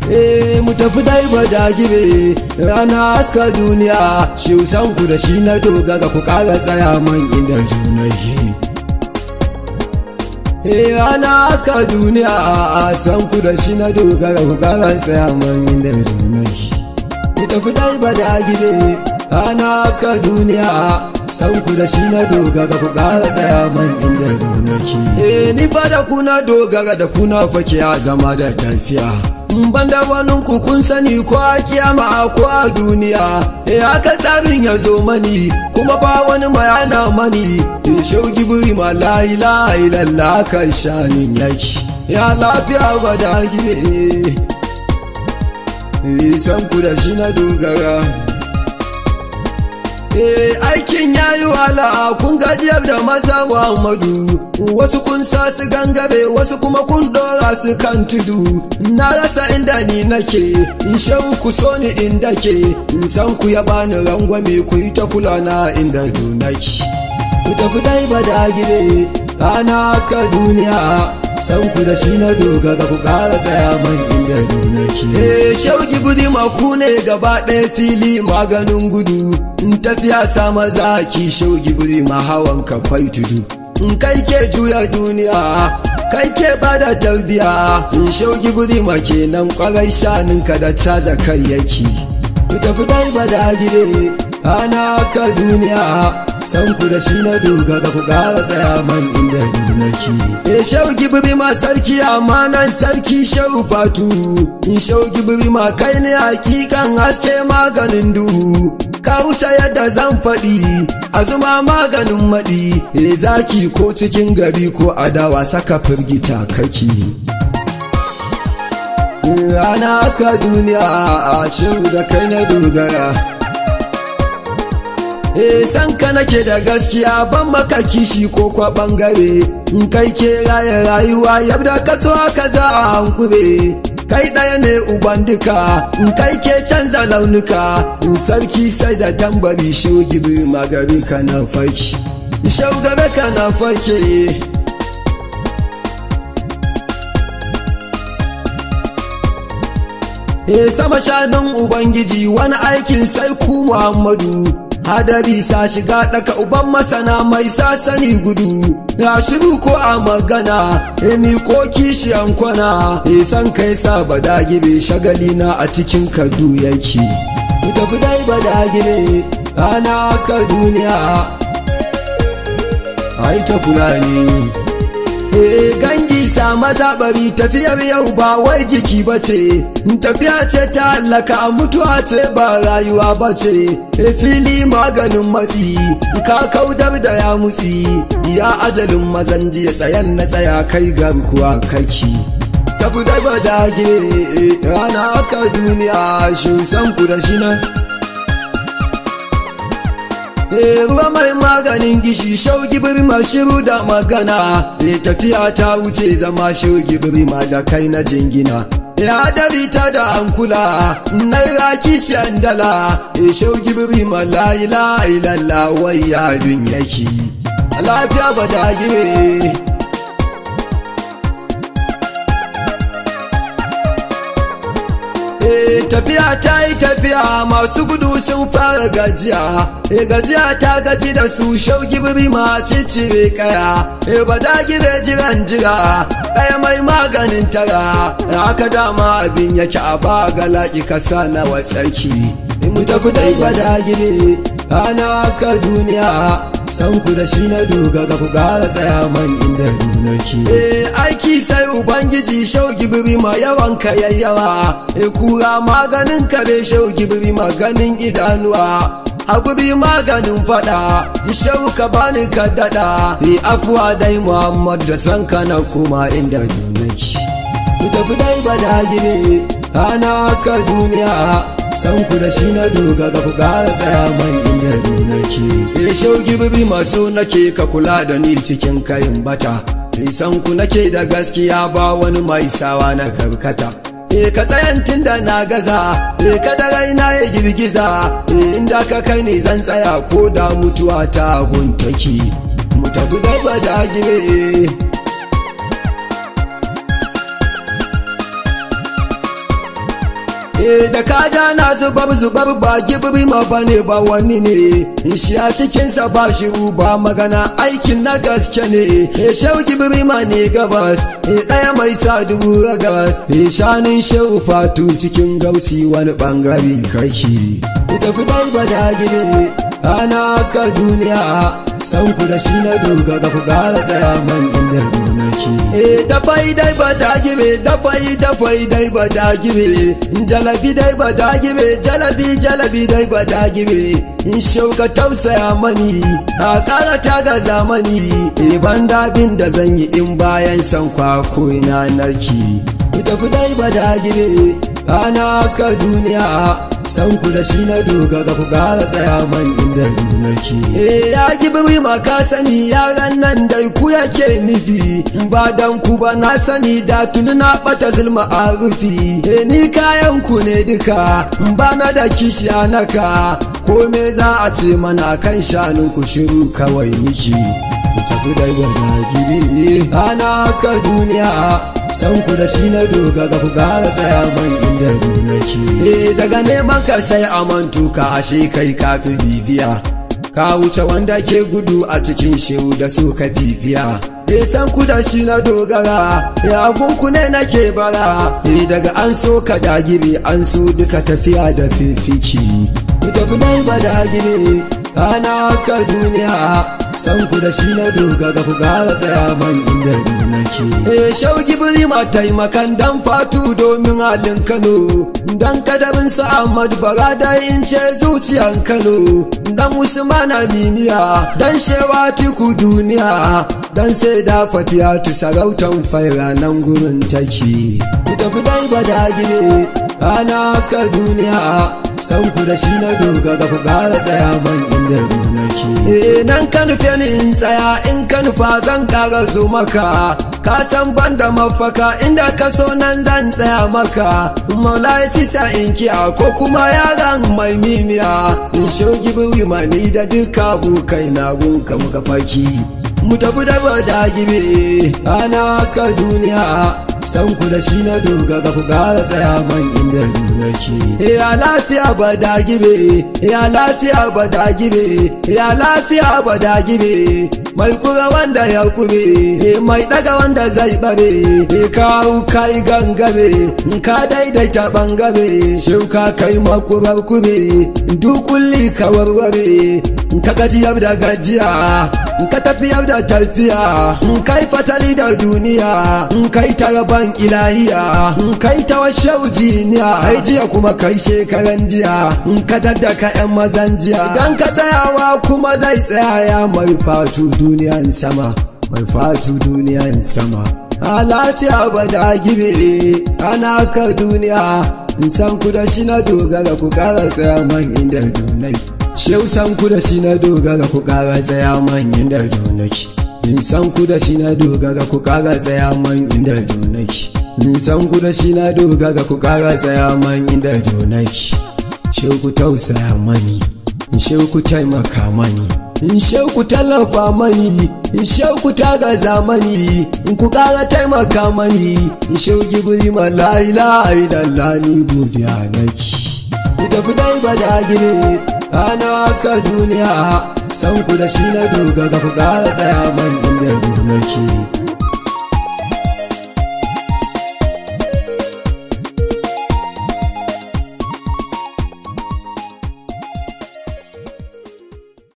Eh mu tafi dai ba dagire rana haska duniya shi san ku da shi na dogara ku kara tsaya man inda junai Eh rana haska duniya a san ku da shi na dogara ku kara tsaya man inda junai Mu tafi dai ba dagire rana haska duniya san ku da shi na dogara ku kara tsaya man inda junai Eh ni fa da ku na dogara da ku na fake ya zama da tafiya ban da wani kun sani ko a kiyama ko a duniya e haka tsarin ya zo mani kuma ba wani mayana mani e shauki buri ma la ilaha illallah kan shanin yaki ya lafiya ba da gire e san ku da shi na dogara Eh aikin ya yi wahala kun gajiyar da maza Muhammadu wasu kun sa su gangare wasu kuma kun dora su kan tudu na rasa inda ni nake in shehu ku so ni inda ke in san ku ya bani rangwame ku yi ta kula na inda dunaki ku tafi dai ba da gire rana haska duniya san ku da shi na dogara ku ƙara tsaya man inda dunaki eh shauki budi maku ne gaba ɗaya fili maganin gudu in tafiya sa maza ki shauki budi ma hawan ka kwai tudu in kai ke juya duniya kai ke bada tarbiya in shauki budi ma kenan kwarai shaninka da caza karyaki ku tafi dai ba da gire ana haska duniya san ku da shi na dogara ku ƙara tsaya man inda nake e shauki bibi ma sarki amma nan sarki shau fatu in shauki bibi ma kai ne hakikan haske maganin duhu ka wuce yadda zan faɗi a zuma maganin maɗi e zaki ko cikin gari ko adawa saka firgita kaki rana haska duniya a shehu da kai na dogara Eh san ka nake da gaskiya ban maka kishi ko kwa bangare in kai ke raye rayuwa yadda ka so ka za a hankure kai ɗaya ne uban duka in kai ke canza launuka in sarki sai da tambari shogibi magari ka na farki shaugabe ka na farke E sama shanun Ubangiji wani aikin sai ku Muhammadu hadari sa shiga ɗaka uban masana mai sasani gudu ya shiru ko a magana emi ko kishiyan kwana e san kai sa badagire shagali na a cikin kadu yake ku tafi dai badagire ana haskar duniya ai ta fulani Eh gangi sa mazaɓari tafiyar yau ba wai jiki ba ce, tafiya ce ta hallaka mutuwa ce ba rayuwa ba ce, e fili maganin matsi, ka kaudar da ya mutsi, ya ajalin mazan jiya tsayan na tsaya kai garkuwa kaki. Tafi da ba da rana haskar duniya shi san ku da shi nan. E ruwa mai maganin gishi shauki birma shiru da magana e tafiya ta wuce zama shauki birma da kai na jingina ya dabi ta da ankula naira kishiyan dala e shauki birma la ila ilalla wai yadun yake lafiya ba da gire tafiya ta yi tafiya masu gudu sun fara gajiya e gajiya ta gaji da su shauki biri ma cicire kaya e ba da gibe jiran jira kaya mai maganin tara haka dama abin yake a ba galaki kasa na watsarki mu tafi dai ba da gibe ana haska duniya san ku da shi na dogara ku gara tsaya man inda dunaki eh aiki sai ubangiji shauki biri ma yawan ka yayyawa e kura maganin kare shauki biri maganin idanuwa hagubi maganin fada shau ka bani ka dada e afuwa dai muhammad da san kana kuma inda dunaki ku tafi dai bada gire ana haska duniya san ku da shi na dogara ku gara tsaya man inda nake e shauki bibi masu nake ka kula da ni cikin kayin bata e san ku nake da gaskiya ba wani mai sawa na karkata e ka tsayantin da na gaza e ka da raina ya girgiza e inda ka kai ne zan tsaya ko da mutuwa ta guntaki mu tafi da bada gire eh da kaja na zubar zubar ba gibiri ma bane ba wani ne shi a cikinsa ba shiru ba magana aikin na gaske ne eh shau gibiri ma ne gabas eh ɗaya mai sa dubu ragas eh shanin shau fatu cikin gausi wani bangare kake tafi dai ba da gire ana askar duniya san ku da shi na doga ga ku gara tsaya man inda nake eh da fai dai ba da gire da fai da fai dai ba da gire jalabi dai ba da gire jalabi jalabi dai ba da gire in shauka tausaya mani a kara ta ga zamani eh ban dabin da zan yi in bayan san kwako ina narki ku tafi dai ba da gire ana askar duniya san ku da shi na doga ga ku gara tsaya man inda nake eh ya gibi ma ka sani yaran nan dai ku yake nufi ba dan ku ba na sani da tuni na bata zulma a rufi eh ni kayan ku ne duka ba na da kishi naka ko me za a ce mana kan shanun ku shiru kawai miki ku tafi dai ga gibi ana askar duniya san ku da shi na doga ga ku gara tsaya man inda nake eh daga neman ka sai amantu ka ashe kai kafi bibiya ka wuce wanda ke gudu a cikin shehu da su ka bibiya eh san ku da shi na dogara ya gunku ne nake bara eh daga an so ka dagire an so duka tafiya da fifiki ku tafi dai ba dagire ana haskar duniya san ku da shi na doga ga ku gara tsaya man inda nake eh shauki biri ma taimakan dan fatu domin halin Kano dan kadarin sa Ahmad Barada in ce zuciyan Kano dan Usman Aminiya dan shewa tiku duniya dan sai da fatiyatu sarautan faira nan gurin take ku tafi dai ba da gire ana haskar duniya san ku da shi na doga ga ku gara tsaya man inda nake eh nan ka nufe ni in tsaya in ka nufa zan kara zo maka ka san banda mafaka inda ka so nan zan tsaya maka maulai sisa in kiya ko kuma yaran mai mimiya in shogi biwi mani da duka bukai na gunka muka faki mu tafi da da gibe ana haskar duniya san ku da shi na doga ga ku gara tsaya man inda nake ya lafiya ba da gibe ya lafiya ba da gibe ya lafiya ba da gibe mai kura wanda ya kure mai daga wanda zai bare kawo kai gangame ka daidaita bangame shin ka kai makurar kube dukulli ka warware ka gajiyar da gajiya ka tafiyar da tafiya kai fatali da duniya kai taraban ilahiya kai ta washe jiniya ai jiya kuma kai shekaran jiya ka daddaka yan mazan jiya dan ka tsayawa kuma zai tsaya mai fatu duniyan sama mai fatu duniyan sama a lafiya ba da gibe ana askar duniya in san ku da shi na dogara ku kara tsaya man inda dunai Shehu san ku da shi na dogara ku kara tsaya man inda donaki. In san ku da shi na dogara ku kara tsaya man inda donaki. In san ku da shi na dogara ku kara tsaya man inda donaki. Shehu ku tausaya mani, in shehu ku taimaka mani. In shehu ku tallafa mani, in shehu ku taga zamani, in ku kara taimaka mani, in shehu gibiri ma la ilaha illallah ni godiya naki. Ku tafi dai ba da gire. ana haska duniya san ku da shi na doga ga ku kara tsaya man inda nake